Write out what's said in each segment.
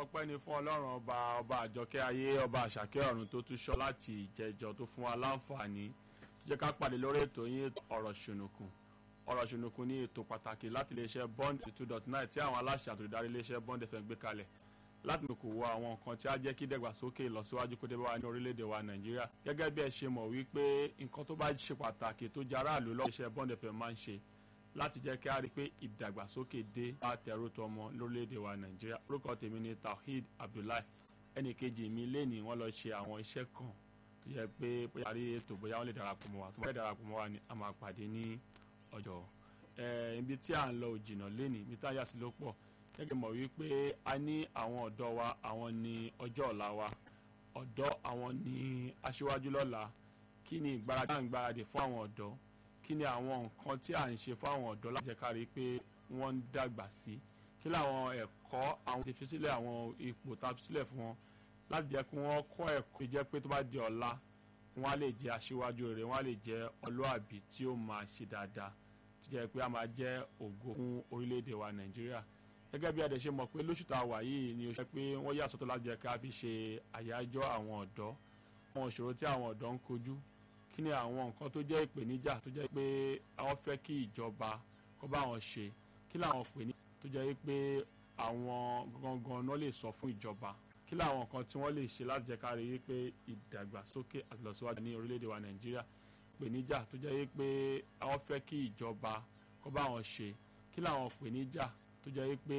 ọpẹ́ ni fún ọlọ́run ọba ọba àjọkẹ́ ayé ọba àṣàkẹ́ ọ̀run tó tún ṣọ́ láti ìjẹjọ tó fún wa láǹfààní tó jẹ́ ká pàdé lórí ètò yín ọ̀rọ̀ ṣùnùkùn ọ̀rọ̀ ṣùnùkùn ní ètò pàtàkì láti iléeṣẹ́ bond two dot nine tí àwọn aláṣẹ àtòlùdarí iléeṣẹ́ bond fm gbé kalẹ̀ láti kò wọ àwọn nǹkan tí á jẹ́ kí dẹ̀gbàsókè ìlọsíwájú kó dé bá wa ní orílẹ̀-èdè wa nàìjíríà gẹ́gẹ́ bí ẹ ṣe mọ̀ wípé nǹkan tó bá ṣe pàtàkì tó jẹ́ aráàlú lọ́wọ́ iléeṣẹ́ bond fm máa ń ṣe láti jẹ́ kí a rí i pé ìdàgbàsókè dé bá tẹ̀rù tọmọ lórílẹ̀‐èdè wa nàìjíríà orúkọ tèmi ni tawhid abdullahi ẹnì kejì mi lẹ́nìí wọ́n lọ ṣe àwọn iṣẹ́ kan tó yẹ pé bóyá rí ètò bóyá wọ́n lè darapọ̀ mọ́ wa tó bá lè darapọ̀ mọ́ wa ni a máa pàdé ní ọjọ́ ibi tí à ń lọ òjìnà lẹ́nìí ibi tá a yà sí ló pọ̀ gẹ́gẹ́ mọ̀ wípé a ní àwọn ọ̀dọ́ wa àwọn ní ọjọ́ ọ̀la wa ọ̀dọ́ àwọn ní aṣíwájú lọ́la kí ni ìgbáradì à ń gbáradì fún àwọn ọ̀dọ́ kí ni àwọn nǹkan tí à ń ṣe fún àwọn ọ̀dọ́ láti jẹ́ ká rí i pé wọ́n ń dàgbà sí kí làwọn ẹ̀kọ́ àwọn ti fi sílẹ̀ àwọn ipò tá a fi sílẹ̀ fún wọn láti jẹ́ kí wọ́n kọ́ ẹ̀kọ́ tó jẹ́ pé tó bá di ọ̀la wọ́n á lè jẹ́ aṣíwájú rere wọ́n á lè jẹ́ ọlọ́àbí tí ó máa ṣe dáadáa tó jẹ́ pé a máa jẹ́ ògo fún orílẹ̀-èdè wa nàìjíríà gẹ́gẹ́ bí adẹ̀ ṣe mọ̀ pé lóṣù tá a wà yìí ni ó ṣe pé wọ́n yà sọ́tọ̀ láti jẹ́ ká fi ṣe àyájọ́ àwọn ọ̀dọ́ àwọn ìṣòro tí àwọn ọ̀dọ́ ń kojú kí ni àwọn nǹkan tó jẹ́ ìpèníjà tó jẹ́ pé àwọn fẹ́ kí ìjọba kó bá wọn ṣe kí làwọn ìpèníjà tó jẹ́ pé àwọn gangan náà lè sọ fún ìjọba kí làwọn nǹkan tí wọ́n lè ṣe láti jẹ́ ká rí i pé ìdàgbàsókè àti ìlọsíwájú ní orílẹ̀-èdè wa nàìjíríà ìpèníjà tó jẹ́ pé àwọn fẹ́ kí ìjọba kó bá wọn ṣe kí làwọn ìpèníjà tó jẹ́ pé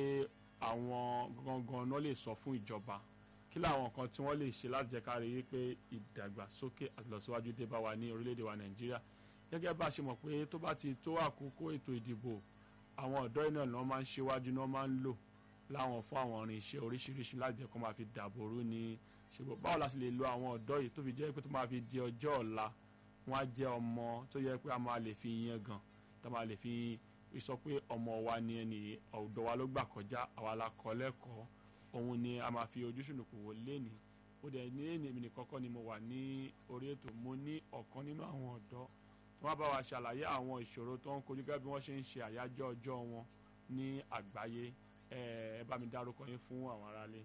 àwọn gangan náà lè sọ fún ìjọba kí làwọn nǹkan tí wọ́n lè ṣe láti jẹ́ ká rí i pé ìdàgbàsókè àti ìlọsíwájú dé bá wa ní orílẹ̀-èdè wa nàìjíríà gẹ́gẹ́ bá a ṣe mọ̀ pé tó bá ti tó àkókò ètò ìdìbò àwọn ọ̀dọ́ iná náà máa ń ṣíwájú náà máa ń lò láwọn fún àwọn ọ̀rìn iṣẹ́ oríṣiríṣi láti jẹ́ kó máa fi dàbòrú ní ṣùgbọ́n báwo la ṣe lè lo àwọn ọ̀dọ́ yìí tó fi jẹ́ pé tó máa fi di ọjọ́ ọ̀la wọ́n á jẹ́ ọmọ tó yẹ pé a máa lè fi yan gan tó máa lè fi sọ pé ọmọ wa ni ẹni ọ̀dọ́ wa ló gbà kọjá àwa la kọ́ lẹ́kọ̀ọ́ òun ni a máa fi ojú ṣùnùkùn wò léni ó dẹ̀ ní èmi èmi nìkan kọ́ ni mo wà ní orí ètò mo ní ọ̀kan nínú àwọn ọ̀dọ́ tí wọ́n bá wa ṣàlàyé àwọn ìṣòro tó ń kojú gẹ́gẹ́ bí wọ́n ṣe ń ṣe àyájọ́ ọjọ́ wọn ní àgbáyé ẹ bá mi dárúkọ yín fún àwọn aráalé.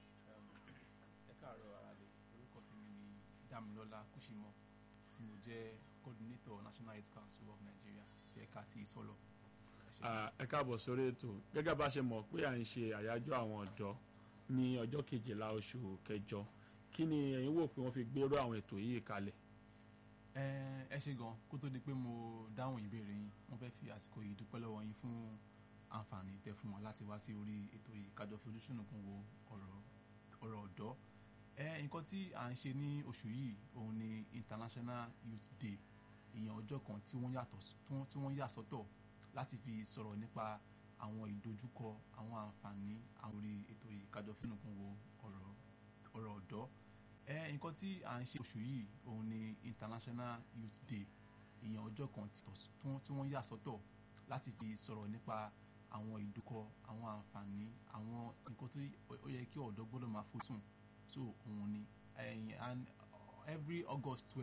ẹ káàárọ̀ aráalé orúkọ tèmi ni Dámilọ́lá Kúṣímọ́ tí mo jẹ́ coordinator National Health Council of Nigeria ti ẹ̀ka ti ìsọlọ ẹ káàbọ̀ sórí ètò gẹ́gẹ́ bá ṣe mọ̀ pé à ń ṣe àyájọ́ àwọn ọ̀dọ́ ní ọjọ́ kejìlá oṣù kẹjọ kí ni ẹ̀yin wò pé wọ́n fi gbérò àwọn ètò yìí kalẹ̀. ẹ ṣe gan kó tó di pé mo dáhùn ìbéèrè yín wọ́n fẹ́ fi àsìkò yìí dúpẹ́ lọ́wọ́ yín fún àǹfààní tẹ́ fún wa láti wá sí orí ètò yìí kájọ fi ojúṣùnùkùn wo ọ̀rọ̀ ọ̀dọ́ nǹkan tí à ń ṣe ní oṣù yìí òun ni International Youth Day ìyẹn ọjọ́ kan tí wọ́n yà sọ́tọ̀ láti fi sọ̀rọ̀ nípa àwọn ìdojúkọ àwọn àǹfààní àwọn orí ètò yìí kájọ fínukun wo ọ̀rọ̀ ọ̀dọ́ ẹ nǹkan tí à ń ṣe oṣù yìí òun ni International Youth Day ìyẹn ọjọ́ kan tí wọ́n yà sọ́tọ̀ láti fi sọ̀rọ̀ nípa àwọn ìdojúkọ àwọn àǹfààní àwọn nǹkan tí ó yẹ kí ọ̀dọ́ gbọ́dọ̀ máa fojúsùn so òun ni every August twelve.